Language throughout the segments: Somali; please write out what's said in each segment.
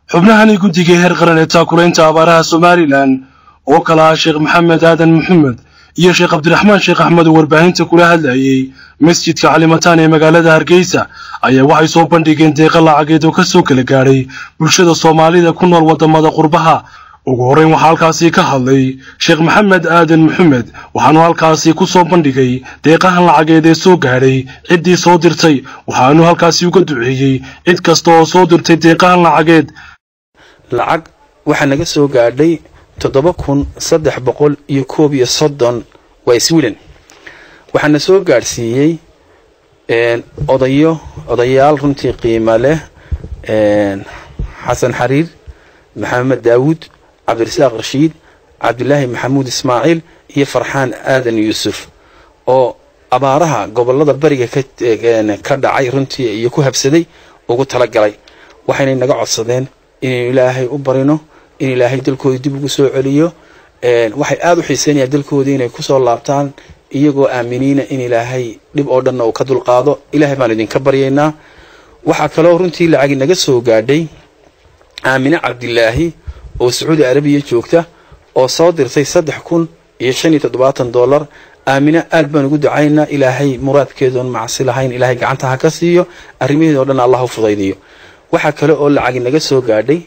xubnahani guddiga heer qaran ee taakulaynta abaaraha somalilan oo kala ah sheekh maxamed aadan maxamed iyo sheekh cabdiraxmaan sheekh axmed oo warbaahinta kula hadlayay masjidka calimataan ee magaalada hargeysa ayaa waxay soo bandhigeen deeqa lacageed oo kasoo kala gaadhay bulshada soomaalida ku nool waddamada qurbaha ugu horreyn waxaa halkaasi ka hadlay sheekh maxamed aadan maxamed waxaanu halkaasi ku soo bandhigay deeqahan lacageed ee soo gaadhay ciddii soo dirtay waxaanu halkaasi uga duceeyey cid kasta oo soo dirtay deeqahan lacageed lacag waxaa naga soo gaadhay toddoba kun saddex boqol iyo koob iyo soddon waa sweden waxaana soo gaadhsiiyey odayo odayaal runtii qiimo leh xasan xariir maxamed daawuud cabdirasaaq rashiid cabdilaahi maxamuud ismaaciil iyo farxaan aadan yuusuf oo abaaraha gobolada bariga ka dhacay runtii iyo ku habsaday ugu talagalay waxaynay naga codsadeen inaynu ilaahay u barino in ilaahay dalkooda dib ugu soo celiyo waxay aada u xiiseynayaan dalkoodii inay kusoo laabtaan iyagoo aaminiina in ilaahay dhib oo dhanna uu ka dulqaado ilaahay baan idinka baryaynaa waxaa kaloo runtii lacagi naga soo gaadhay aamine cabdilaahi oo sacuudi arabiya joogta oo soo dirtay saddex kun iyo shan iyo toddobaatan dollar aamine aad baan ugu ducaynaa ilaahay muraadkeedoon macsi lahayn ilaahay gacanta ha ka siiyo arrimaheeda o dhan allah u fudaydiyo waxaa kale oo lacagi naga soo gaadhay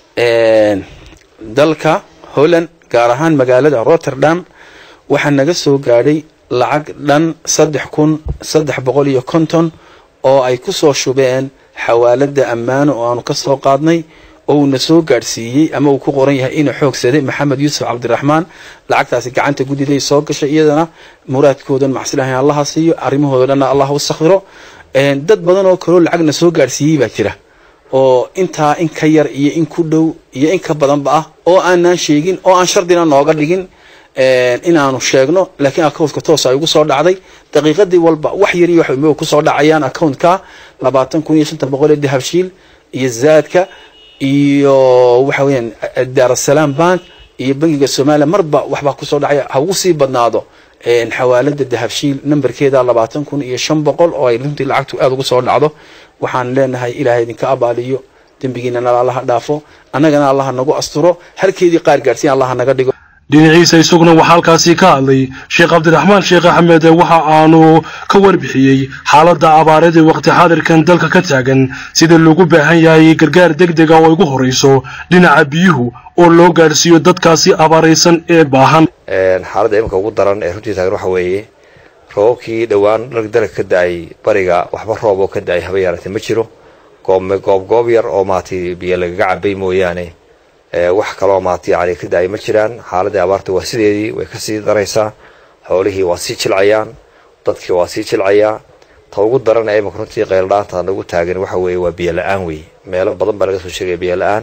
dalka holland gaar ahaan magaalada rotterdam waxaa naga soo gaadhay lacag dhan saddex kun saddex boqol iyo konton oo ay ku soo shubeen xawaalada ammaano oo aanu ka soo qaadnay oo uuna soo gaadhsiiyey ama uu ku qoran yahay inuu xoogsaday maxamed yuusuf cabdiraxmaan lacagtaasi gacanta guddiday soo gashay iyadana muraadkoodan macsilahayn allaha siiyo arrimahooda dhanna allah u sakhiro dad badan oo kaloo lacagna soo gaadhsiiyey baa jira oo intaa in ka yar iyo in ku dhow iyo in ka badanba ah oo aanaan sheegin oo aan shardina nooga dhigin inaanu sheegno laakiin accountka toos ay ugu soo dhacday daqiiqadii walba wax yar iyo wax kusoo dhacayaan accountka labaatan kun iyo shanta boqol ee dahabshiil iyo zaadka iyo waxa weyaan daarasalaam bank iyo bankiga somaliya marba waxbaa kusoo dhacaya ha ugu sii badnaado xawaalada dahabshiil nambarkeeda labaatan kun iyo shan boqol oo ay runtii lacagtu aada ugu soo dhacdo waxaan leenahay ilaahay idinka abaaliyo dembigiinana allaha dhaafo annagana allaha nagu asturo halkeedii qaar gaadhsiin allaha naga dhigo dhinaciisa isaguna waxaa halkaasi ka hadlay sheekh cabdiraxmaan sheekh axmed waxa aanu ka warbixiyey xaaladda abaareed ee waqti xaadirkan dalka ka taagan sida loogu baahan yahay gargaar deg dega oo ugu horrayso dhinaca biyuhu oo loo gaadhsiiyo dadkaasi abaaraysan ee baahan xaaladda iminka ugu daran ee runtii taagan waxa weeye roobabkii dhowaan dalka ka da-ay bariga waxba roob oo ka da-ay haba yaarantay ma jiro goob goob yar oo maaragtay biyo lagaga cabay mooyaane wax kaloo maarata yani ka da-ay ma jiraan xaaladii abaarta waa sideedii way kasii daraysaa xoolihii waa sii jilcayaan dadkii waa sii jilcayaa ta ugu daran ee iminka runtii qayldhaanta nagu taagan waxa weeye waa biyo la-aan wey meelo badan baa laga soo sheegaya biyo la-aan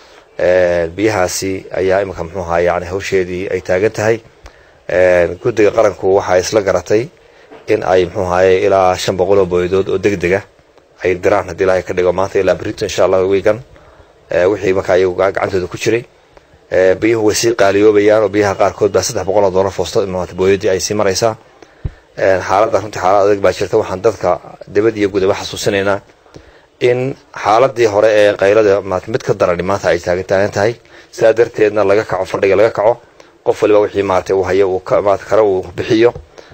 biyahaasi ayaa iminka muxuuha yani hawsheedii ay taagan tahay guddiga qaranku waxaa isla garatay in ay muxuuhaye ilaa shan boqol oo booyadood oo deg dega ay diraan haddii ilaahay ka dhigo maanta ilaa berito insha allah wiigan wixii markaa iyagu gacantooda ku jiray biyuhu way sii qaaliyoobayaan oo biyaha qaarkood baa saddex boqol oo doolar foosto imaata booyadii ay sii maraysaa xaaladda runtii xaalad adag baa jirta waxaan dadka dibad iyo gudaba xasuusinaynaa in xaaladii hore ee qaylada maata mid ka darani maanta ay taagan taagan tahay sidaa darteedna laga kaco fadhiga laga kaco qof waliba wixii maarata uu hayo uu maata kale uu bixiyo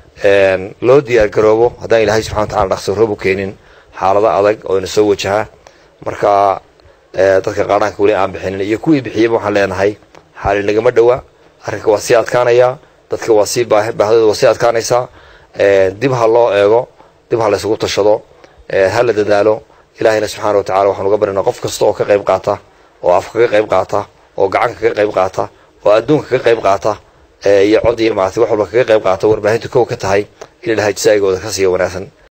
loo diyaar garoobo haddaan ilaahay subxana watacala dhaqso roob u keenin xaalado adag oo ina soo wajahaa marka dadka qaadhaanka weli aan bixinin iyo kuwii bixiyaba waxaan leenahay xaali nagama dhowa arrinka waa sii adkaanaya dadka waa sii baahidooda waa sii adkaanaysaa dib ha loo eego dib ha laysugu tashado ha la dadaalo ilaahayna subxaana wa tacala waxaan uga barinaa qof kasta oo ka qayb qaata oo af kaga qayb qaata oo gacanka kaga qayb qaata oo adduunka kaga qayb qaata iyo cod iyo maarata wax walba kaga qayb qaata warbaahintu kow ka tahay in ilahay jasaa'igooda ka siiya wanaagsan